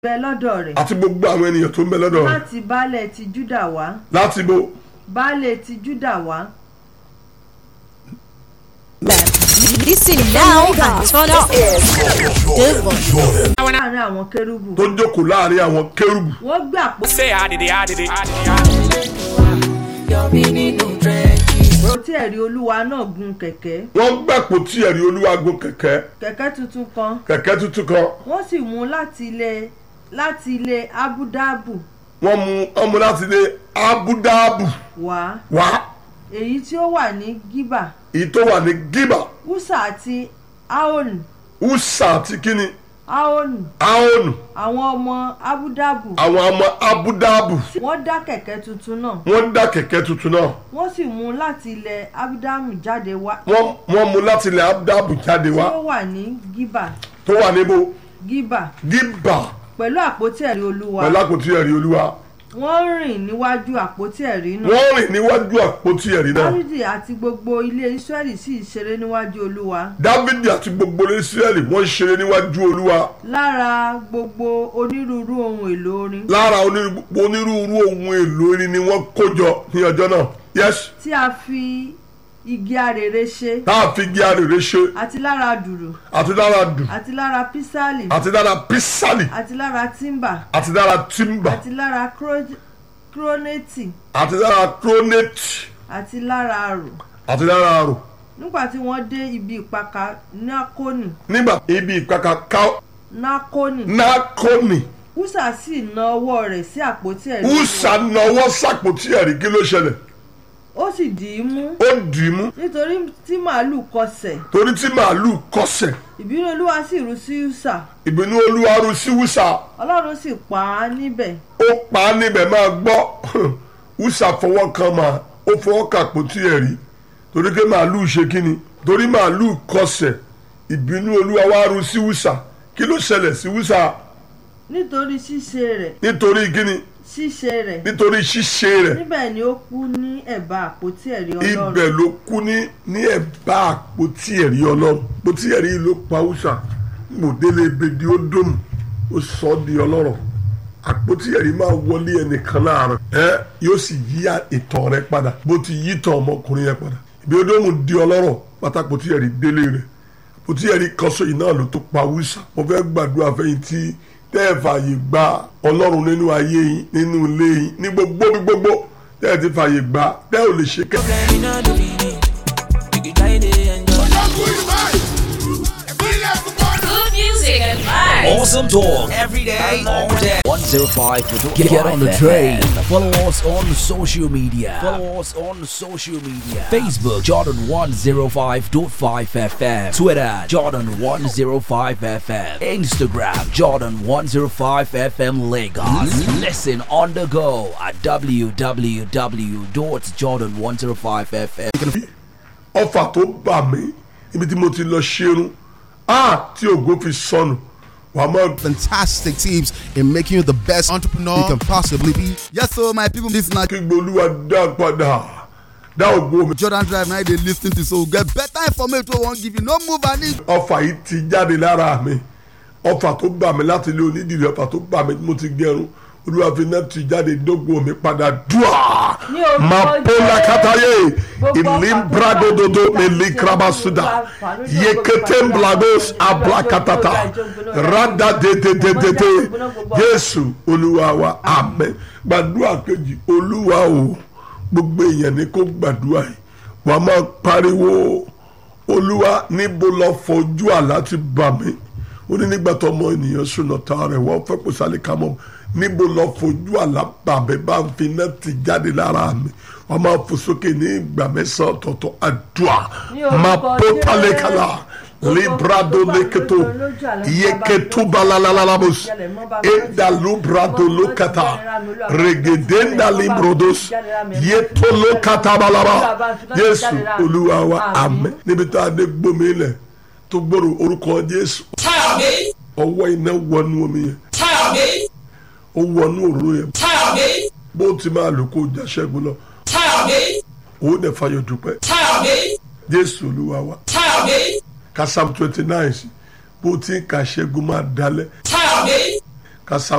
bẹ lọ́dọ̀ rẹ̀ àti gbogbo àwọn ènìyàn tó ń bẹ lọ́dọ̀ rẹ̀ láti baálẹ̀ ti júdà wá láti bo baálẹ̀ ti júdà wá Listen now and turn up. The volume. láàrin àwọn kérúbù tó jókòó láàrin àwọn kérúbù wọ́n gbé àpò Say I did it, I did it, I did it. tí ẹ̀rí olúwa náà gun kẹ̀kẹ́ wọ́n gbàpò tí ẹ̀rí olúwa gun kẹ̀kẹ́ kẹ̀kẹ́ tuntun kan kẹ̀kẹ́ tuntun kan wọ́n sì mú láti ilé láti ilé abudabu wọ́n mú ọmọ láti ilé abudabu wá wá èyí tí ó wà ní gíbà èyí tó wà ní gíbà usa àti aoni usa àti kíni aoni aonu àwọn ọmọ abudabu àwọn ọmọ abudabu wọ́n dá kẹ̀kẹ́ tuntun náà wọ́n dá kẹ̀kẹ́ tuntun náà wọ́n sì mú láti ilẹ̀ abudamu jáde wá wọ́n wọ́n mú láti ilé abudabu jáde tí wá ó wà ní gíbà tó wà níbo gíbà gíbà pẹ̀lú àpótí ẹ̀rí olúwa pẹ̀lú àpótí ẹ̀rí olúwa wọ́n rìn níwájú àpótí ẹ̀rí náà wọ́n rìn níwájú àpótí ẹ̀rí náà dárídì àti gbogbo ilé israẹli sì ṣeré níwájú olúwa dávidi àti gbogbo israẹli wọ́n ṣeré níwájú olúwa lára gbogbo onírúurú ohun èlò orin lára onírú- onírúurú ohun èlò irin ni wọ́n kó jọ ní ọjọ́ náà yes tí a fi igi arèrè ṣe tá a fi gé arèrè ṣe àti lára dùrù àti lára dù àti lára písálì àti lára písàlì àti lára tímbà àti lára tímbà àti lára kro- krónẹ́tì àti lára krónẹ́tì àti lára àrò àti lára àrò nígbà tí wọ́n dé ibi ìpakà nákónì nígbà ibi ìkàkà ká nákónì nákónì húsà sì na ọwọ́ rẹ̀ sí àpótí ẹ̀rí húsà náwó sàpótí ẹ̀rí kí ló ṣẹlẹ̀ ó sì dì í mú ó dì í mú nítorí tí màálù kọsẹ̀ torí tí màálù kọsẹ̀ ìbínú olúwa sì rú sí húsà ìbínú olúwa rú sí húsà ọlọ́run sì pa á níbẹ̀ ó pa á níbẹ̀ máa gbọ́ húsà fọwọ́ kan mà ó fọwọ́ kà àpótí ẹ̀rí torí pé màálù ṣe kí ni torí màálù kọsẹ̀ ìbínú olúwa wá rú sí húsà kí ló ṣẹlẹ̀ sí húsà nítorí ṣíṣe rẹ̀ nítorí kí ni ṣíṣe rẹ̀ nítorí ṣíṣe rẹ̀ níbẹ̀ ni ó kú ní ẹ̀bá àpótí ẹ̀rí ọlọ́run ibẹ̀ ló kú ní ní ẹ̀bá àpótí ẹ̀rí ọlọ́run àpótí ẹ̀rí yìí ló pa húsà mòdélé ebèdí ó dòmù ó sọ ọ́ di ọlọ́rọ̀ àpótí ẹ̀rí máa wọlé ẹnìkan láàárọ̀ ẹ yóò sì yí ìtàn rẹ padà bó ti yí ìtàn ọmọkùnrin yẹn padà ìbí ó dòmù di ọlọ́rọ̀ pátákótí ẹ̀rí délé rẹ̀ àpótí ẹ̀rí kọ́sọ́ yìí náà ló tó pa húsà mo fẹ́ gbàdúrà fẹ́yìn tí tẹ́ ẹ fààyè gba ọlọ́run nínú ayé yín nínú ilé yín ní gbogbo bí gbogbo tẹ́ ẹ ti fààyè gba tẹ́ ò lè ṣe kẹ́. Good music and vibes. Awesome talk every day, all day. 105 Get, get on the train. Follow us on social media. Follow us on social media. Facebook Jordan 105.5 FM. Twitter Jordan 105 FM. Instagram Jordan 105 FM Lagos. Listen on the go at www.jordan105fm. ọfà tó bà mí ibi tí mo ti lọ ṣerun a tí ògo fi sọnù wàá máa fantastic tips in making you the best entrepreneur you can possibly be. Yes, so my people, this na kígbe olúwa dá padà dá ògo mi. Jordan Drive now they lis ten to so get better information wey wan give you no move and leave. ọfà yìí ti jáde lára mi ọfà tó bà mí láti ilé onídìrí ọfà tó bà mí tí mo ti gẹrun olúwa fi náà ti jáde dógò mi padà dùà Ní orúkọ mapola Jésù. kataye Gbogbo ọfà ilimbradododo tó bá ti melikrabasuda ṣe ọfà lójú ọgbọ́n yeketemblagos ìgbà ablakatata ìjọba radadedededede ìjọba ìjọba jésù olúwa wa amen gbàdúrà kejì olúwa o gbogbo èèyàn ní kó gbàdúrà yìí wàá máa pariwo olúwa níbo lọ fojú àlá ti bà mí ó ní nígbà tó ọmọ ènìyàn sùnà tá rẹ̀ wọ́n fẹ́ kó sálẹ̀ ká mọ́ níbo lọ fojú àlá bà mí bá ń fi iná ti jáde lára mi wọ́n máa fò sókè ní ìgbà mẹ́sàn-án ọ̀tọ̀ọ̀tọ̀ àdúrà Ní orúkọ máa pó pálẹ̀kálà Jésù. librado leketo yeketu balalalabos edalubrado lokata regedenda librodos yetolo katabalaba jésù olúwa wa àmín níbi tá a dé gbómi ilẹ̀ tó gbòòrò orúkọ jésù ọwọ́ iná wọnú omi yẹn ó wọnú òróró yẹn bó ti máa lò kó jà ṣẹ́gun lọ ó dẹ̀ fayọ̀ dúpẹ́ jésù olúwa wa ka psalm twenty nine sí bó ti ń ka ṣẹ́gun máa dalẹ̀ ka psalm